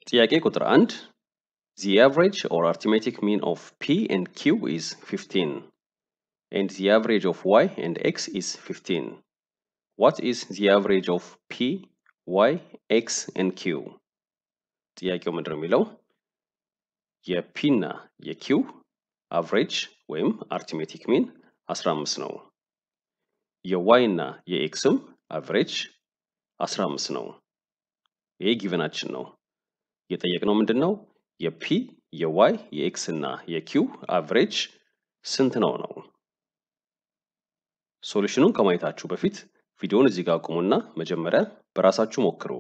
ጥያቄ ቁጥር አንድ The average or arithmetic mean of P and Q is 15 and the average of Y and X is 15. What is the average of P, Y, X and Q? ጥያቄው ምንድን ነው የሚለው የፒ እና የኪው አቨሬጅ ወይም አርቲሜቲክ ሚን 15 ነው። የዋይ እና የኤክስም አቨሬጅ 15 ነው። ይሄ ጊቨናችን ነው። የጠየቅነው ምንድን ነው? የፒ የዋይ የኤክስ እና የኪው አቨሬጅ ስንት ነው ነው። ሶሉሽኑን ከማየታችሁ በፊት ቪዲዮውን እዚህ ጋር አቁሙና መጀመሪያ በራሳችሁ ሞክሩ።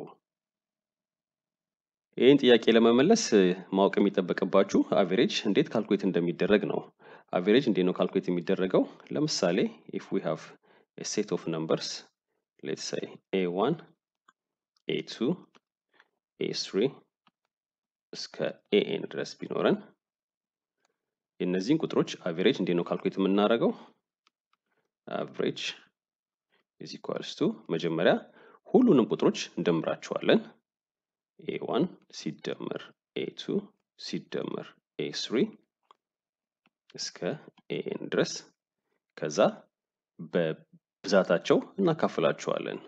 ይህን ጥያቄ ለመመለስ ማወቅ የሚጠበቅባችሁ አቬሬጅ እንዴት ካልኩሌት እንደሚደረግ ነው። አቬሬጅ እንዴት ነው ካልኩሌት የሚደረገው? ለምሳሌ ኢፍ ዊ ሃቭ a set of numbers let's say a1 a2 a3 እስከ ኤኤን ድረስ ቢኖረን የእነዚህን ቁጥሮች አቬሬጅ እንዴት ነው ካልኩሌት የምናደርገው? አቨሬጅ ኢዝ ኢኳልስ ቱ መጀመሪያ ሁሉንም ቁጥሮች እንደምራቸዋለን። ኤ1 ሲደመር ኤ2 ሲደመር ኤ3 እስከ ኤኤን ድረስ ከዛ በብዛታቸው እናካፍላቸዋለን።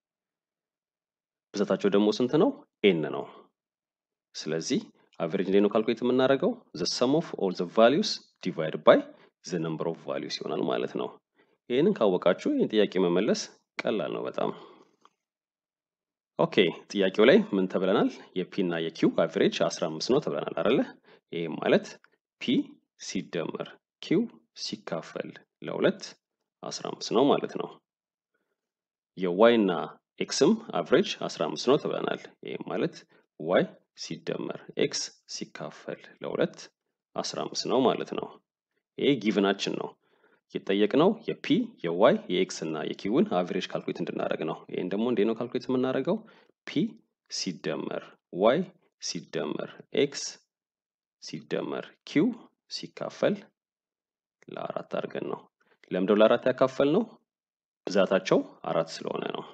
ብዛታቸው ደግሞ ስንት ነው? ኤን ነው። ስለዚህ አቨሬጅ እንዴት ነው ካልኩሌት የምናደርገው? ዘ ሰም ኦፍ ኦል ዘ ቫሊዩስ ዲቫይድ ባይ ዘ ነምበር ኦፍ ቫሊዩስ ይሆናል ማለት ነው። ይህንን ካወቃችሁ ይህን ጥያቄ መመለስ ቀላል ነው በጣም። ኦኬ ጥያቄው ላይ ምን ተብለናል? የፒ እና የኪው አቨሬጅ 15 ነው ተብለናል አይደለ? ይህም ማለት ፒ ሲደመር ኪው ሲካፈል ለሁለት 15 ነው ማለት ነው። የዋይ እና ኤክስም አቨሬጅ 15 ነው ተብለናል። ይህም ማለት ዋይ ሲደመር ኤክስ ሲካፈል ለሁለት 15 ነው ማለት ነው። ይሄ ጊቭናችን ነው። የጠየቅነው የፒ የዋይ የኤክስ እና የኪውን አቨሬጅ ካልኩሌት እንድናደርግ ነው። ይህን ደግሞ እንዴት ነው ካልኩሌት የምናደርገው? ፒ ሲደመር ዋይ ሲደመር ኤክስ ሲደመር ኪው ሲካፈል ለአራት አድርገን ነው። ለምደው ለአራት ያካፈል ነው ብዛታቸው አራት ስለሆነ ነው።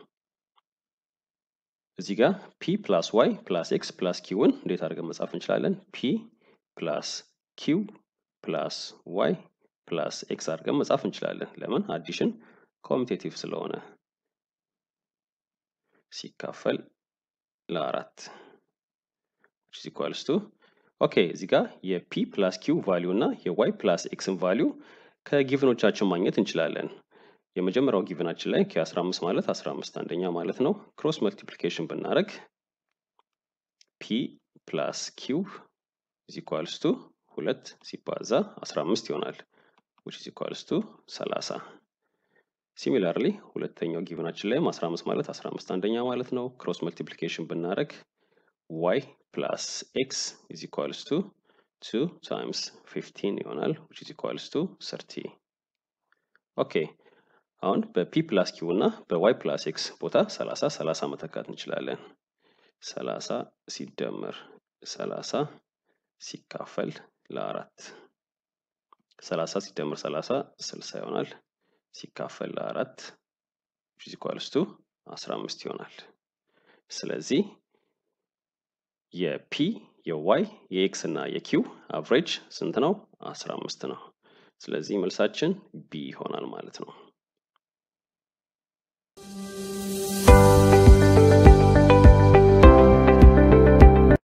እዚህ ጋር ፒ ፕላስ ዋይ ፕላስ ኤክስ ፕላስ ኪውን እንዴት አድርገን መጻፍ እንችላለን? ፒ ፕላስ ኪው ፕላስ ዋይ ፕላስ ኤክስ አድርገን መጻፍ እንችላለን። ለምን? አዲሽን ኮሚቴቲቭ ስለሆነ ሲካፈል ለአራት which is equals to ኦኬ እዚህ ጋር የፒ ፕላስ ኪው ቫሊዩ እና የዋይ ፕላስ ኤክስን ቫሊዩ ከጊቭኖቻችን ማግኘት እንችላለን። የመጀመሪያው ጊቭናችን ላይ ከ15 ማለት 15 አንደኛ ማለት ነው። ክሮስ መልቲፕሊኬሽን ብናደርግ ፒ ፕላስ ኪው ኢዝ ኢኳልስ ቱ ሁለት ሲባዛ 15 ይሆናል which is equals to 30 ሲሚላርሊ ሁለተኛው ጊቭናችን ላይም 15 ማለት 15 አንደኛ ማለት ነው። ክሮስ መልቲፕሊኬሽን ብናደርግ ዋይ ፕላስ ኤክስ ኢዝ ኢኳልስ ቱ 2 ታይምስ 15 ይሆናል which is equals to 30 ኦኬ አሁን በፒ ፕላስ ኪው እና በዋይ ፕላስ ኤክስ ቦታ 30 30 መተካት እንችላለን። 30 ሲደመር 30 ሲካፈል ለአራት 30 ሲደመር 30 60 ይሆናል። ሲካፈል ለአራት which is equals to 15 ይሆናል። ስለዚህ የፒ የዋይ የኤክስ እና የኪው አቨሬጅ ስንት ነው? 15 ነው። ስለዚህ መልሳችን ቢ ይሆናል ማለት ነው።